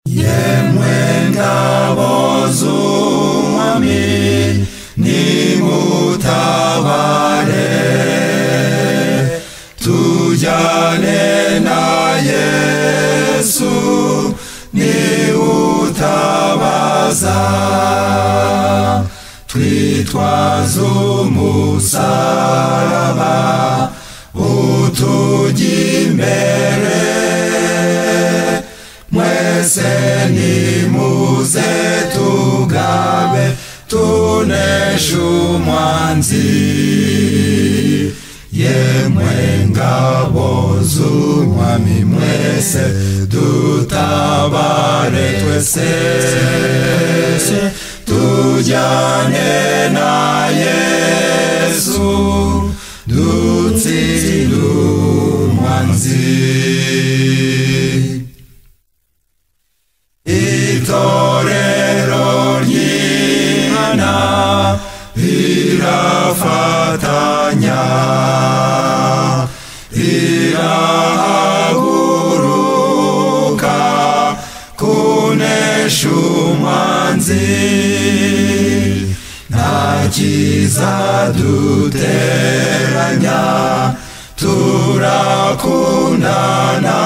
yemwe ngabo z'umwami nimutabare tujyane na yesu niwutabaza twitwaze umusaraba utujya imbere mwese nimuze tugabe tunesha umwanzi yemwe ngabo z'umwami mwese dutabare twese tujyane na yesu dutsinde umwanzi itorero ry'imana rirafatanya rirahaguruka kunesha umwanzi nta kizaduteranya turakundana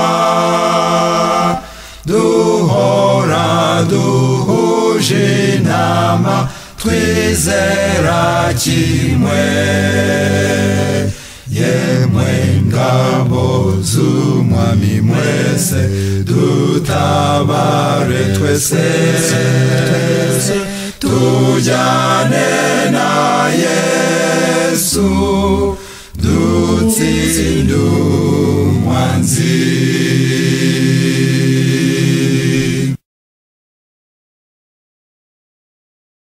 duhora duhuje inama twizera kimwe yemwe ngabo z'umwami mwese dutabare twese tujyane na yesu dutsinde umwanzi